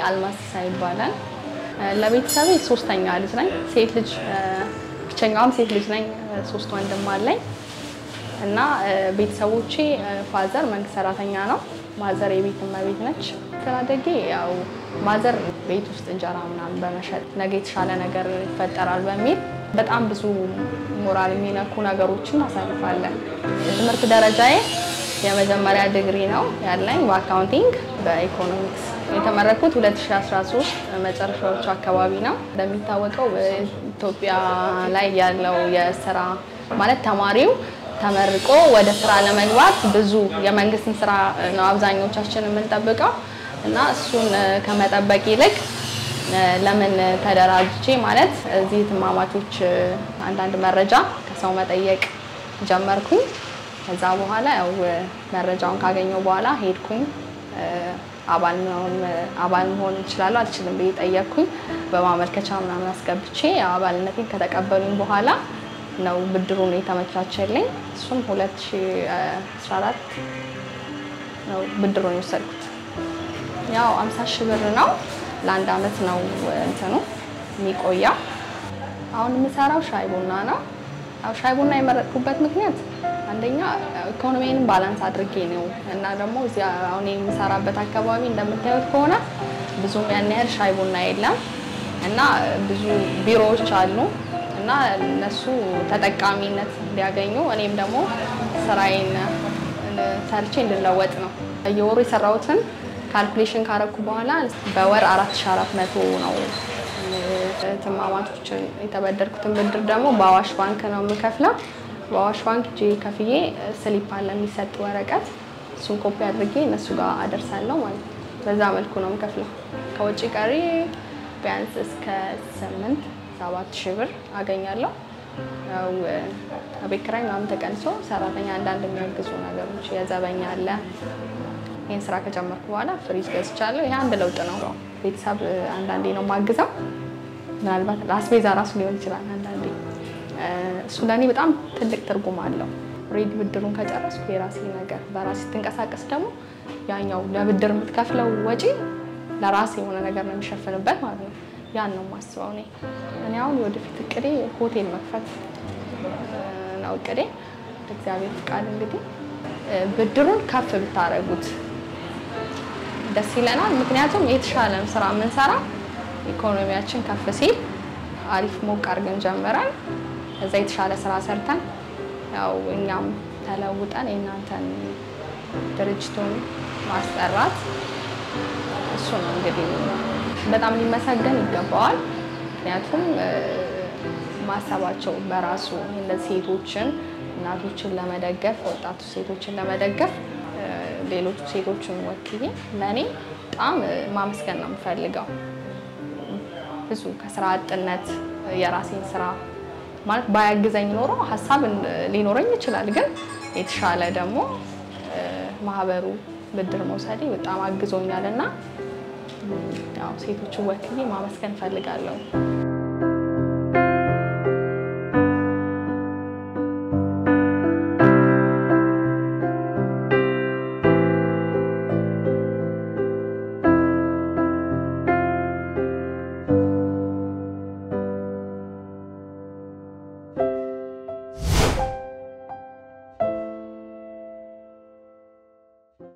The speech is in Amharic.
አልማዝ ሲሳይ ይባላል። ለቤተሰቤ ሶስተኛ ልጅ ነኝ። ሴት ልጅ ብቸኛዋም ሴት ልጅ ነኝ። ሶስት ወንድም አለኝ እና ቤተሰቦቼ ፋዘር መንግስት ሰራተኛ ነው። ማዘር የቤት እመቤት ነች። አስተዳደጌ ያው ማዘር ቤት ውስጥ እንጀራ ምናምን በመሸጥ ነገ የተሻለ ነገር ይፈጠራል በሚል በጣም ብዙ ሞራል የሚነኩ ነገሮችን አሳልፋለን። የትምህርት ደረጃዬ የመጀመሪያ ዲግሪ ነው ያለኝ በአካውንቲንግ በኢኮኖሚክስ የተመረኩት 2013 መጨረሻዎቹ አካባቢ ነው። እንደሚታወቀው ኢትዮጵያ ላይ ያለው የስራ ማለት ተማሪው ተመርቆ ወደ ስራ ለመግባት ብዙ የመንግስትን ስራ ነው አብዛኞቻችን የምንጠብቀው እና እሱን ከመጠበቅ ይልቅ ለምን ተደራጅቼ ማለት እዚህ ትማማቾች አንዳንድ መረጃ ከሰው መጠየቅ ጀመርኩኝ። ከዛ በኋላ ያው መረጃውን ካገኘው በኋላ ሄድኩኝ። አባል መሆን እችላለሁ አልችልም ብዬ ጠየቅኩኝ። በማመልከቻ ምናምን አስገብቼ አባልነቴን ከተቀበሉኝ በኋላ ነው ብድሩን የተመቻቸልኝ። እሱም 2014 ነው ብድሩን የወሰድኩት። ያው 50 ሺህ ብር ነው። ለአንድ አመት ነው እንትኑ የሚቆየው። አሁን የምሰራው ሻይ ቡና ነው። ያው ሻይ ቡና የመረጥኩበት ምክንያት አንደኛ ኢኮኖሚንም ባላንስ አድርጌ ነው እና ደግሞ እዚያ አሁን የምሰራበት አካባቢ እንደምታዩት ከሆነ ብዙም ያን ያህል ሻይ ቡና የለም እና ብዙ ቢሮዎች አሉ እና እነሱ ተጠቃሚነት እንዲያገኙ እኔም ደግሞ ስራዬን ሰርቼ እንድለወጥ ነው። የወሩ የሰራሁትን ካልኩሌሽን ካረኩ በኋላ በወር 4400 ነው ትማማቾችን የተበደርኩትን ብድር ደግሞ በአዋሽ ባንክ ነው የምከፍለው። በአዋሽ ባንክ እጄ ከፍዬ ስሊፕ አለ የሚሰጥ ወረቀት፣ እሱን ኮፒ አድርጌ እነሱ ጋር አደርሳለሁ ማለት ነው። በዛ መልኩ ነው የምከፍለው። ከውጭ ቀሪ ቢያንስ እስከ ስምንት ሰባት ሺህ ብር አገኛለሁ። ያው ቤት ኪራይ ምናምን ተቀንሶ ሰራተኛ አንዳንድ የሚያግዙ ነገሮች የዘበኛ አለ። ይህን ስራ ከጀመርኩ በኋላ ፍሪጅ ገዝቻለሁ። ይሄ አንድ ለውጥ ነው። ቤተሰብ አንዳንዴ ነው ማግዘው፣ ምናልባት አስቤዛ ራሱ ሊሆን ይችላል አንዳንዴ። እሱ ለእኔ በጣም ትልቅ ትርጉም አለው። ሬዲ ብድሩን ከጨረስኩ የራሴ ነገር በራሴ ስትንቀሳቀስ ደግሞ ያኛው ለብድር የምትከፍለው ወጪ ለራሴ የሆነ ነገር ነው የሚሸፍንበት ማለት ነው። ያን ነው የማስበው እኔ እኔ አሁን ወደፊት እቅዴ ሆቴል መክፈት ነው እቅዴ። እግዚአብሔር ፍቃድ እንግዲህ ብድሩን ከፍ ብታደርጉት ደስ ይለናል። ምክንያቱም የተሻለ ስራ የምንሰራ ኢኮኖሚያችን ከፍ ሲል አሪፍ ሞቅ አድርገን ጀምረን እዛ የተሻለ ስራ ሰርተን ያው እኛም ተለውጠን የእናንተን ድርጅቱን ማስጠራት እሱ ነው እንግዲህ በጣም ሊመሰገን ይገባዋል። ምክንያቱም ማሰባቸው በራሱ እንደዚህ ሴቶችን እናቶችን ለመደገፍ ወጣቱ ሴቶችን ለመደገፍ ሌሎቹ ሴቶችን ወክዬ ለእኔ በጣም ማመስገን ነው የምፈልገው። ብዙ ከስራ አጥነት የራሴን ስራ ማለት ባያግዘኝ ኖሮ ሀሳብ ሊኖረኝ ይችላል። ግን የተሻለ ደግሞ ማህበሩ ብድር መውሰዴ በጣም አግዞኛል እና ያው ሴቶችን ወክዬ ማመስገን እፈልጋለሁ።